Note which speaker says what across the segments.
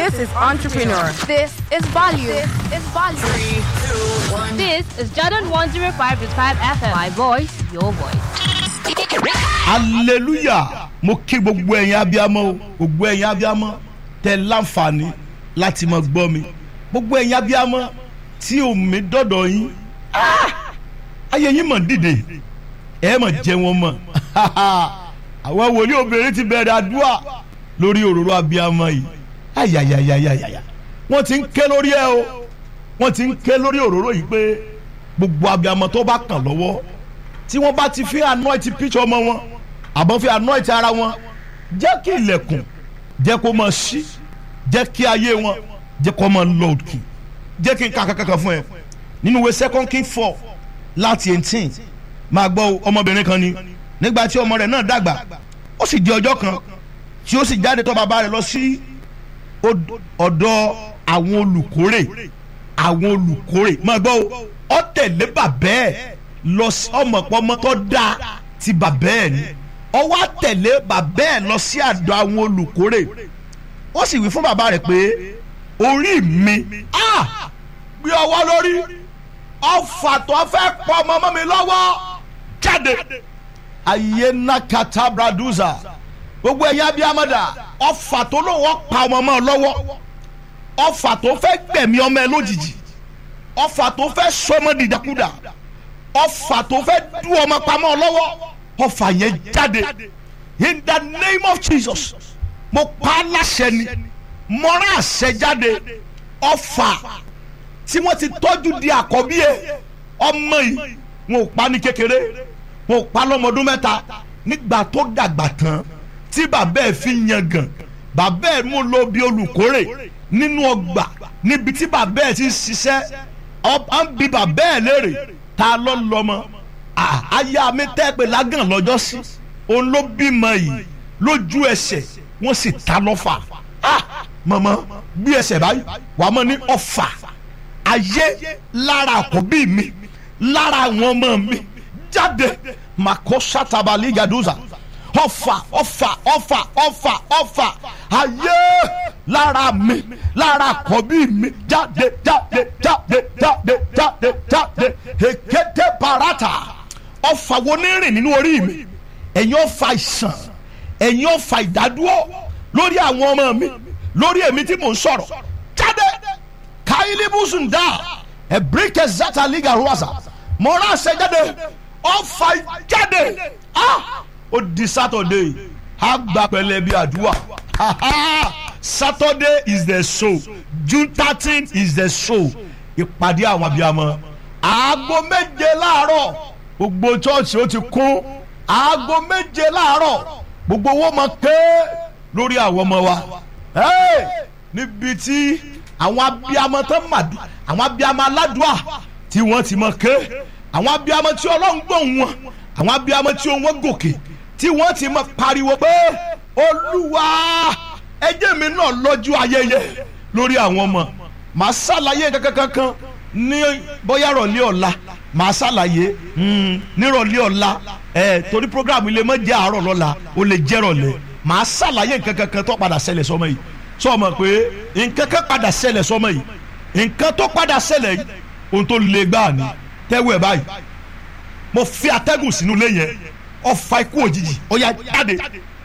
Speaker 1: This is entrepreneur.
Speaker 2: This is value. This is value.
Speaker 3: This is Jordan 105.5 FM. My voice, your voice.
Speaker 4: hallelujah mo kí gbogbo ẹ̀yin abiyamọ o gbogbo ẹ̀yin abiyamọ tẹ láǹfààní láti máa gbọ́ mi gbogbo ẹ̀yin abiyamọ tí omi dọ̀dọ̀ yín ah, ayé yín mọ̀ dìde ẹ mọ̀ jẹ́ wọn mọ̀ àwọn wòlíì obìnrin ti bẹ̀rẹ̀ àdúrà lórí òróró abiyamọ yìí ayayayayaya wọ́n ti ń ké lórí ẹ o wọ́n ti ń ké lórí òróró yìí pé gbogbo abiyamọ tó bá kàn lọ́wọ́ tí wọ́n bá ti fi anoint picture ọmọ wọn àbọ̀ fi anoint ara wọn jẹ́ kí ilẹ̀kùn jẹ́ kó máa ṣí jẹ́ kí ayé wọn jẹ́ kó máa lọ òkè jẹ́ kí n kà kankan fún ẹ nínú ìwé second king four láti eighteen máa gbọ́ ọmọbìnrin kan ni nígbà tí ọmọ rẹ̀ náà dàgbà ó sì di ọjọ́ kan tí ó sì jáde tọ̀ bàbá rẹ̀ lọ sí od- ọ̀dọ̀ àwọn olùkórè àwọn olùkórè máa gbọ́ o ọ tẹ̀lé bàbá ẹ̀ lọ sí ọmọpọmọ tó dáa ti bàbá ẹ̀ ni ọ wá tẹ̀lé bàbá ẹ̀ lọ sí àdọ̀ àwọn olùkórè ó sì wí fún bàbá rẹ̀ pé orí mi ah, gbé ọwọ́ lórí ọfà tó fẹ́ pọ̀ ọmọ ọmọ mi lọ́wọ́ jáde ayé nakata braduza gbogbo ẹ̀yin abiyamọ́dà ọfà tó lóun ọ̀ pa ọmọ ọmọ lọ́wọ́ ọfà tó fẹ́ gbẹ̀mí ọmọ ẹ lójijì ọfà tó fẹ́ sọmọ dìdàkudà ọfà tó fẹ́ dú ọmọ pamọ́ lọ́wọ́ ọfà yẹn jáde in the name of jesus mo pa á láṣẹ ni mo rán àṣẹ jáde ọfà tí wọ́n ti tọ́jú di àkọ́bí ẹ ọmọ yìí wọn ò pa ní kékeré wọn ò pa lọ́mọdún mẹ́ta nígbà tó dàgbà tán tí bàbá ẹ̀ fi yangàn bàbá ẹ̀ mú lọ bí olùkórè nínú ọgbà níbi tí bàbá ẹ̀ ti ń ṣiṣẹ́ ọba ń bi bàbá ẹ̀ léèrè ta ló lọ́mọ Ah, aya mi tẹ́ pé lágàn lọ́jọ́ sí òun ló bímọ yìí lójú ẹsẹ̀ wọ́n sì ta lọ́fà Ah, mọ̀mọ́ bí ẹsẹ̀ báyìí wàá mọ̀ ní ọ̀fà ayé lára àkọ́bí mi lára àwọn ọmọ mi jáde màkó sátabali gaduza ọ̀fà ọ̀fà ọ̀fà ọ̀fà ọ̀fà ayé lára mi lára àkọ́bí mi jáde jáde jáde jáde jáde jáde èkété parata ọ̀fà wo ní rìn nínú orí mi ẹ̀yin ọ̀fà ìsàn ẹ̀yin ọ̀fà ìdádúró lórí àwọn ọmọ mi lórí èmi tí mò ń sọ̀rọ̀ jáde káyílí bùsùn dá ẹ̀bíríkẹ̀ zata liga ruwasa mọ̀ọ́rọ̀ àṣẹ jáde ọ̀fà jáde ah ó di saturday á gba pẹ̀lẹ́ bí àdúrà saturday is the show june thirteen is the show ìpàdé àwọn abiyamọ aago méje láàárọ̀ gbogbo chọ́ọ̀chì ó ti kún aago méje láàárọ̀ gbogbo owó máa ké lórí àwọn ọmọ wa Hey! níbi tí àwọn abiyamọ tó mà bí àwọn abiyamọ aládùá tí wọ́n ti máa ké àwọn abiyamọ tí ọlọ́run gbóhùn wọn àwọn abiyamọ tí wọ́n gòkè tí wọ́n ti máa pariwo pé olúwa ẹjẹ́ mi náà lọ́jọ́ ayẹyẹ lórí àwọn ọmọ màá ṣàlàyé kankankan ní bóyá rọ̀lẹ́ ọ̀la màá ṣàlàyé mm, nírọ̀lẹ́ ọ̀la ẹ̀ torí programu ilé mọ́ jẹ́ àárọ̀ lọ́la ó lè jẹ́ rọ̀lẹ́ màá ṣàlàyé nǹkan kankan tó padà ṣẹlẹ̀ sọmọ yìí sọmọ pé nǹkan kan padà ṣẹlẹ̀ sọmọ yìí nǹkan tó padà ṣẹlẹ̀ yìí ohun tó le gbáà ni tẹ́wọ́ ẹ̀ báyìí mo fi atẹ́gùn sínú ilé yẹn ọfà ikú òjijì ó yá jáde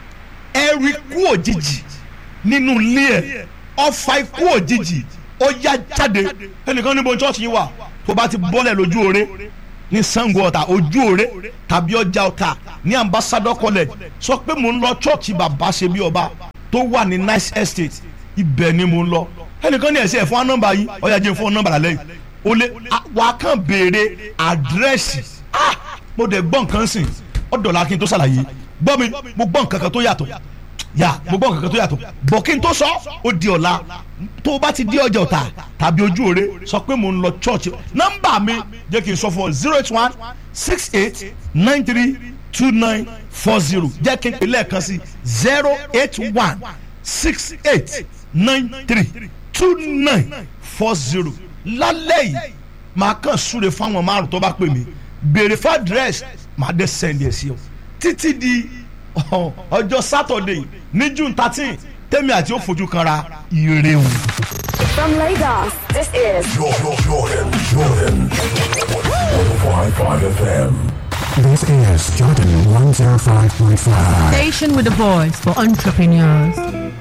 Speaker 4: ẹrù ikú òjijì nínú ilé ẹ ọfà ikú òjijì ó yá jáde ẹnìkan níbo chọ́ọ̀chì yìí wà tó bá ti bọ́lẹ̀ lójú oore ní Ṣàngó Ọ̀tà ojú oore tàbí ọjà Ọ̀tà ní ambassador college sọ pé mò ń lọ chọ́ọ̀chì bàbá ṣe bí ọba tó wà ní nice estate ibẹ̀ ni mò ń lọ ẹnìkan ní ẹ̀sẹ̀ fún nọ́mbà yìí ó yá jẹ́ fún nọ́mbà lálẹ́ yìí o lè wà á kàn béèrè àdírẹ́sì ah mo dẹ̀ gbọ́ nǹkan sìn ọ̀dọ̀là kí n tó ṣàlàyé gbọ́ mi mo gbọ́ nǹkan kan tó yàtọ̀ yà mo gbọ́ nǹkan kan tó yàtọ̀ bọ̀ kí n tó sọ ó di ọ̀la tó o bá ti di ọjà ọ̀tà tàbí ojú òre sọ pé mo ń lọ church nọ́mbà mi jẹ́ kí n sọ fún ọ zero eight one six eight nine three two nine four zero jẹ́ kí n pè lẹ́ẹ̀kan sí zero eight one six eight nine three two nine four zero lálẹ́ yìí màá kàn súre fáwọn márùn tó bá pè mí béèrè fún àdírẹ́sì màá dé sẹ́ndì ẹ̀ sí ọ títí di ọjọ́ sátọ̀dẹ̀ ní june thirteen tẹ́mi àti ó fojú kanra ire o.
Speaker 1: From Lagos, this is
Speaker 5: Jordan, Jordan, Jordan. 105.5 FM.
Speaker 6: This is Jordan 105.5.
Speaker 7: Station with the voice for entrepreneurs.